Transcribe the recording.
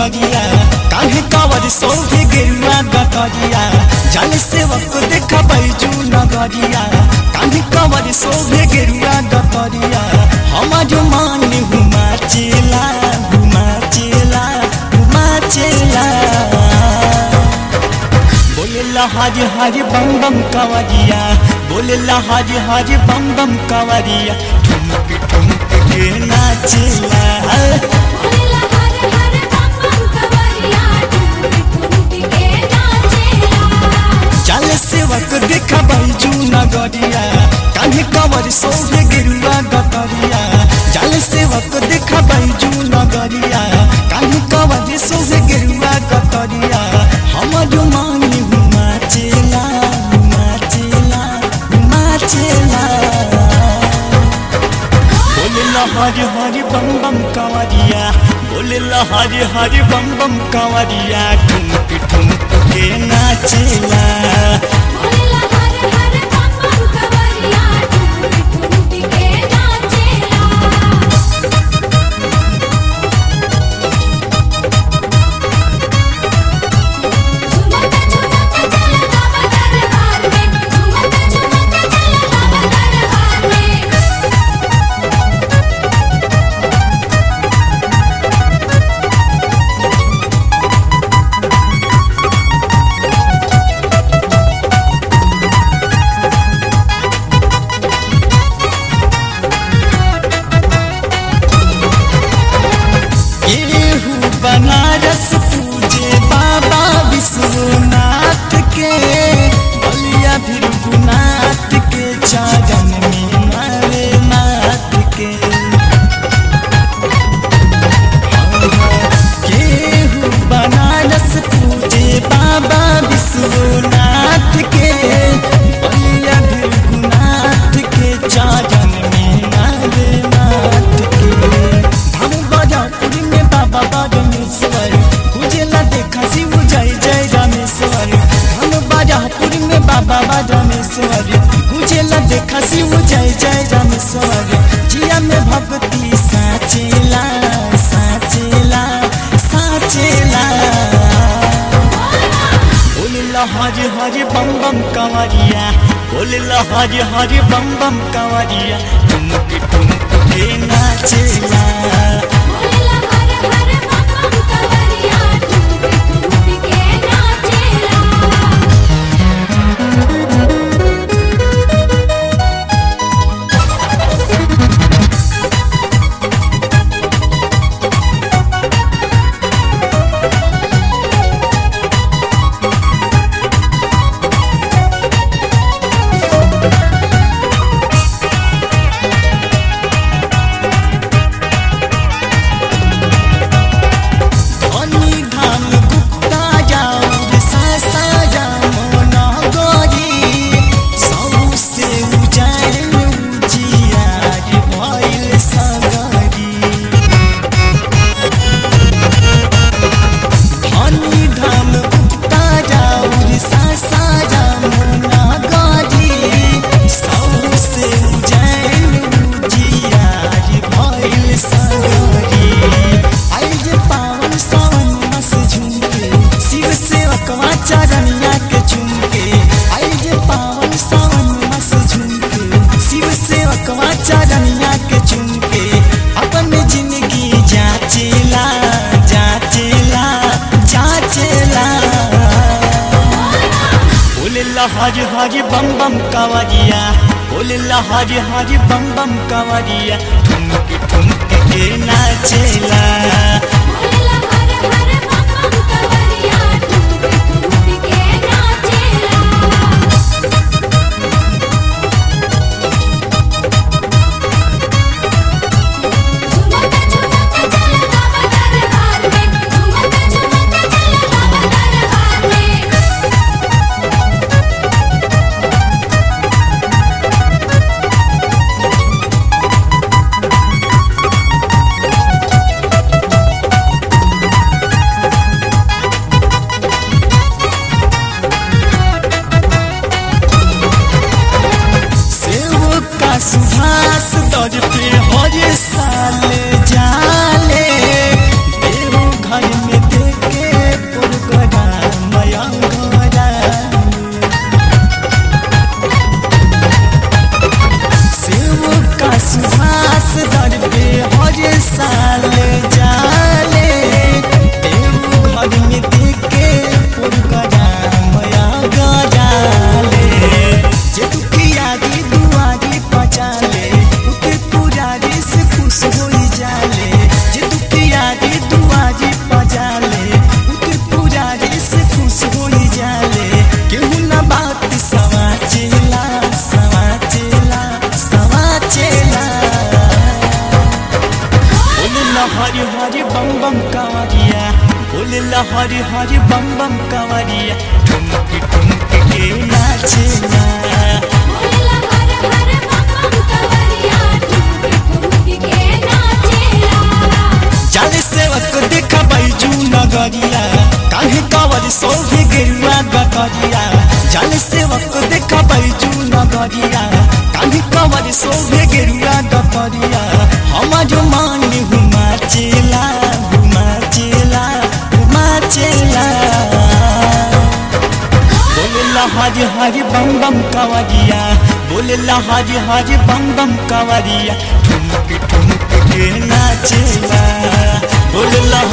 नगरिया काहे कावर सोहे गेरुआ गतरिया जल सेवक देखा बैजू नगरिया काहे कावर सोहे गेरुआ गतरिया हमार मान हुमा चेला हुमा चेला हुमा चेला बोलेला हरि हरि बम बम कवरिया बोलेला हरि हरि बम बम कवरिया ठुमक ठुमक के नाचेला बोलेला हर हर बम बम कवरिया ठुमक ठुमक के नाचेला चल सेवक देखा बैजू नगरिया कान्हे कवर सोहे गिरुआ गतरिया चल सेवक देखा बैजू नगरिया कान्हे कवर सोहे गिरुआ गतरिया हमर मानी हुमा चेला हुमा चेला हुमा चेला बोलेला हरि हरि बम बम कंवरिया बोलेला हरि हरि बम बम कंवरिया ठुमक ठुमक के नाचेला बोलेला हर हर बम बम कवरिया ठुमक ठुमक के नाचेला झुमक झुमक चल बाबा दरबार में झुमक झुमक चल बाबा दरबार में गेहूं बनारस पूजे बाबा विश्वनाथ के बलिया भृगुनाथ के चरण में मारे नाथ के गेहूं बनारस पूजे बाबा विश्वनाथ के बलिया भृगुनाथ के चरण में मारे नाथ के धाम बजापुर में बाबा बागेश्वर पूजेला देखा शिव जय जय रामेश्वर धाम बजापुर में बाबा बागेश्वर पूजेला देखा शिव जय जय रामेश्वर जिया में भक्ति साचेला साचेला साचेला बोलेला हरि हरि बम बम कंवरिया बोलेला हरि हरि बम बम कंवरिया ठुमक ठुमक के नाचेला बोलेला हर हर बम बम कवरिया ठुमक ठुमक के नाचेला धनी धाम गुप्ता जाऊर सासा जामो नगरी सौ से उजाड़ उजियार भइल सगरी धनी धाम गुप्ता जाऊर सासा जामो नगरी सौ से उजाड़ उजियार भइल सगरी आई जे पावन सावन मस झुमके शिव से अकवा चरनिया के झुमके आई जे पावन सावन मस झुमके शिव से अकवा चरनिया के झुमके अपन जिंदगी जाचेला जाचेला जाचेला बोलेला हरि हरि बम बम कंवरिया बोलेला हरि हरि बम बम कंवरिया ठुमक ठुमक के नाचेला बोलेला हर हर बम बम कवरिया ठुमक ठुमक के नाचेला झुमक झुमक चल बाबा दरबार में झुमक झुमक चल बाबा दरबार में हरि बम बम कावरिया बोलेला हरि हरि बम बम कावरिया ठुमक ठुमक के नाचेला बोलेला हर हर बम बम कवरिया ठुमक ठुमक के नाचेला जाले सेवक देखा बैजू नगरिया काहे कावर सोभे गेरुआ गगरिया जाले सेवक देखा बैजू नगरिया काहे कावर सोभे गेरुआ गगरिया हमारो मान हुमा चेला हुमा चेला हुमा चेला बोलेला हरि हरि बम बम कावरिया बोलेला हरि हरि बम बम कावरिया ठुमक ठुमक के नाचेला बोलेला